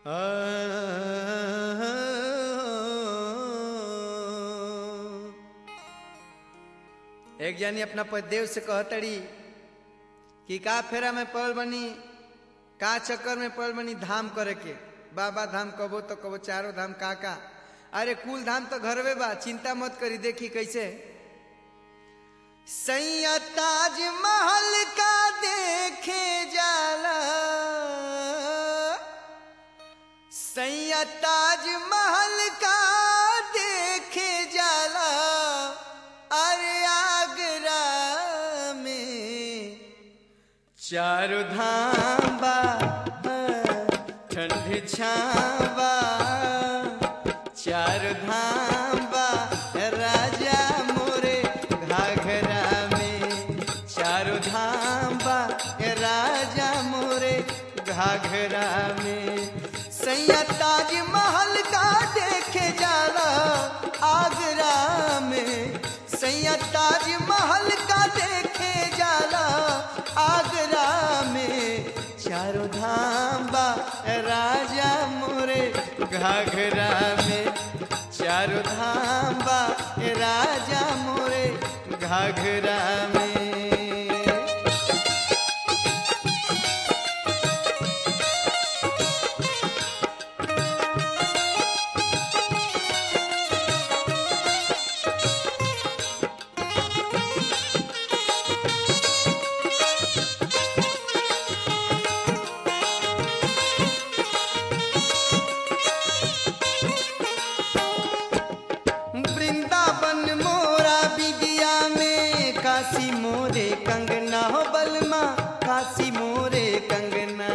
एक जानी अपना पतिदेव से कहतड़ी कि का फेरा में पड़ल बनी का चक्कर में पड़ल बनी धाम करे के बाबा धाम कबो तो कबो चारों धाम का का अरे कुल धाम तो घरवे बा चिंता मत करी देखी कैसे सैया ताज महल का देखे जाला सैया ताज महल का देखे जाला अरे आगरा में चारों धाम बा ठंड छावा चारों धाम बा राजा मोरे घाघरा में चारों धाम बा राजा मोरे घाघरा में सैया ताज महल का देखे जाला आगरा में सैया ताज महल का देखे जाला आगरा में चारों धाम बा राजा मोरे घाघरा में चारों धाम बा राजा मोरे घाघरा में वृंदावन मोरा बिदिया में काशी मोरे कंगना हो बलमा काशी मोरे कंगना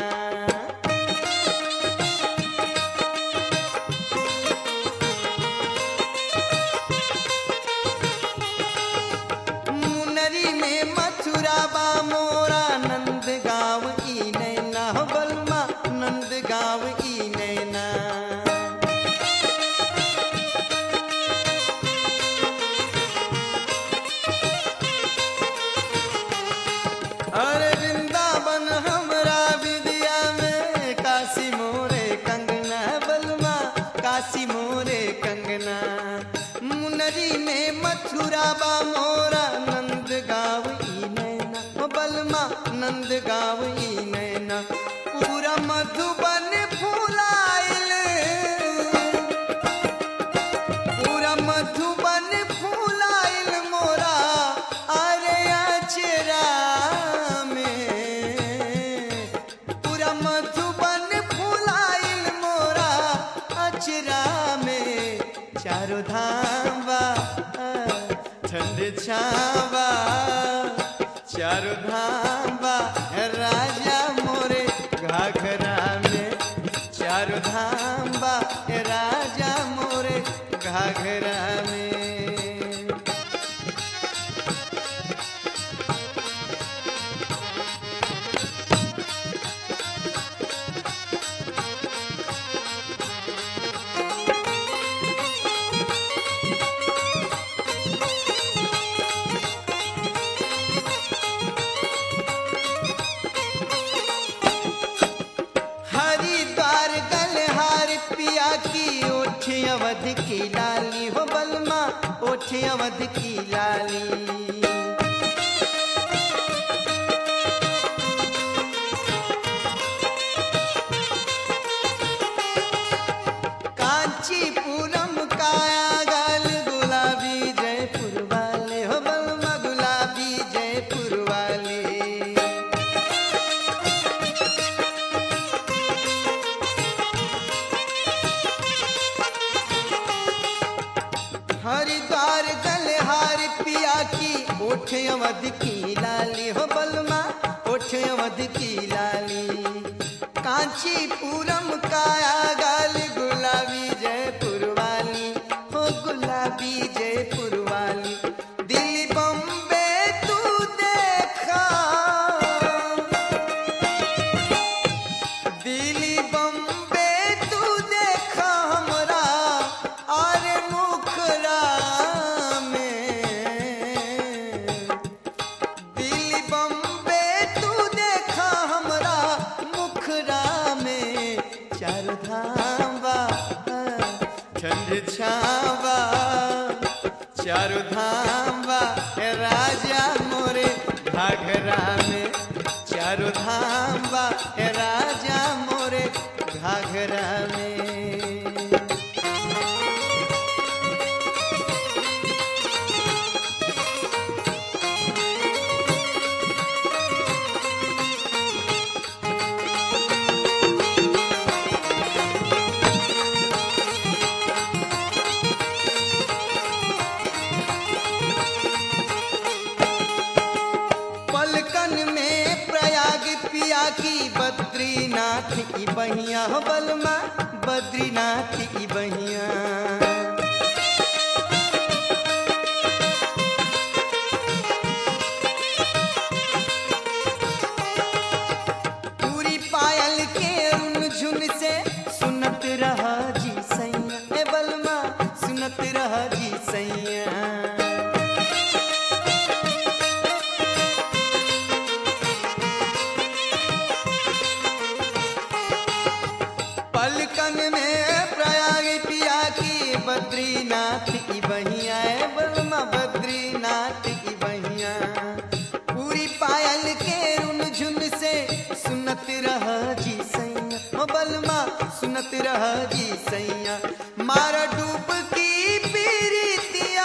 मुनरी में मथुरा बा मोरा नंद गाँव ई नैना हो बलमा नंद गाँव ई नैना अरे वृंदावन हमरा विद्या में काशी मोरे कंगना बलमा काशी मोरे कंगना मुनरी में मथुरा बा मोरा नंद गाँव ई नैना ओ बलमा नंद गाँव ई नैना पूरा मधुबन फूलाइल पूरा मधुबन फूलाइल मोरा अरे अचरा में पूरा मधुबन फूलाइल मोरा अचरा में चारों धाम बा ठंड छावा चारों धाम बा राजा मोरे घाघरा में चारों धाम बा राजा मोरे घाघरा में हरिद्वार गलहार पिया की ओठ अवध की लाली हो बलमा ओठ अवध की लाली कांचीपुरम काया गल गुलाबी जयपुर वाले हो बलमा गुलाबी जयपुर वाले हरिद्वार गलहार पिया की ओठ अवध की लाली हो बलमा ओठ अवध की लाली कांचीपुरम काया गाल गुलाबी जयपुर वाली हो गुलाबी जयपुर वाली दिल्ली बम्बे तू देखा दिल्ली बम्बे तू देखा हमरा और मुखरा में दिल्ली बम्बे तू देखा हमरा मुखरा में चारों धाम बा ठंड छावा चारों धाम बा हे राजा मोरे घाघरा में चारों धाम बा हे राजा मोरे घाघरा में पलकन में प्रयाग पिया की बद्रीनाथ की बहिया हो बलमा बद्रीनाथ की बहिया पूरी पायल के रुन झुन से सुनत रहा जी सैया ए बलमा सुनत रहा जी सैया पलकन में प्रयाग पिया की बद्रीनाथ की बहिया है बलमा बद्रीनाथ की बहिया पूरी पायल के रुन झुन से सुनत रहा जी सैया ओ बलमा सुनत रहा जी सैया मारा डूब की पीरितिया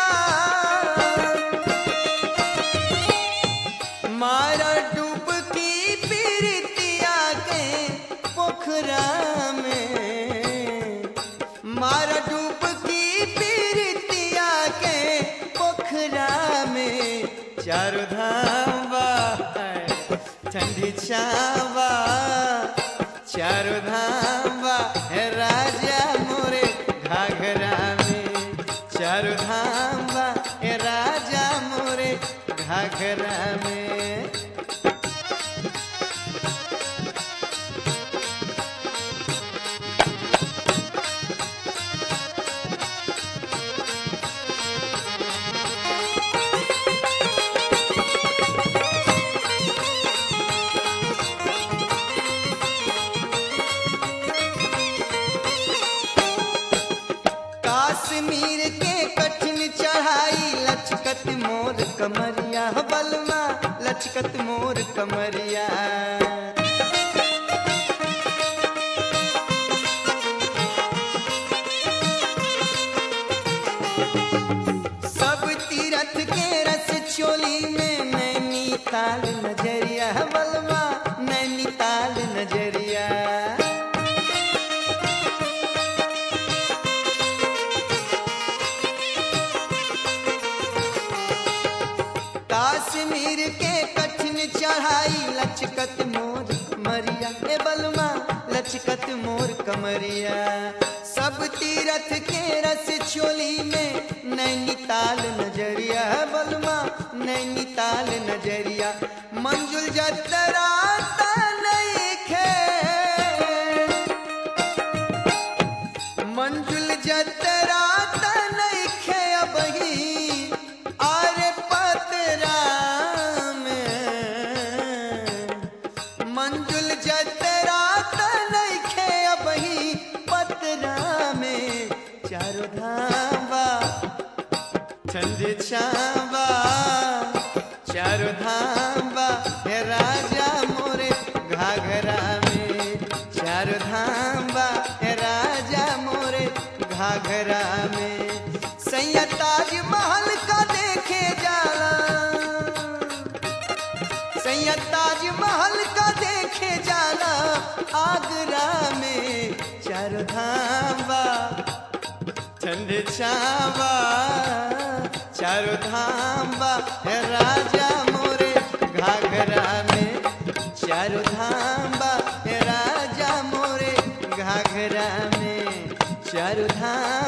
मारा डूब की पीरितिया के पोखरा में मारा डूब की पीरितिया के पोखरा में चारों धाम बा ठंडी छावा चारों धाम बा हे राजा मोरे घाघरा में चारों धाम बा हे राजा मोरे घाघरा में काश्मीर के कठिन चढ़ाई लचकत मोर कमरिया हो बलमा लचकत मोर कमरिया सब तीरथ के रस चोली में नैनीताल नजरिया हो बलमा नैनीताल नजरिया काश्मीर के कठिन चढ़ाई लचकत मोर मरिया ए बलमा लचकत मोर कमरिया सब तीरथ के रस चोली में नैनीताल नजरिया है बलमा नैनीताल नजरिया मंजुल जतरा नईखे मंजुल जतरा नईखे अबही आरे पतरा में मंजुल जतरा नईखे अबही पतरा में चारों धाम बा ठंडी छावा चारों धाम बा हे राजा मोरे घाघरा में चारों धाम बा हे राजा मोरे घाघरा में सैया ताज महल का देखे जाला सैया ताज महल का देखे जाला आगरा में चारों धाम बा ठंडे छावा चारों धाम बा हे राजा मोरे घाघरा में चारों धाम बा हे राजा मोरे घाघरा में चारों धाम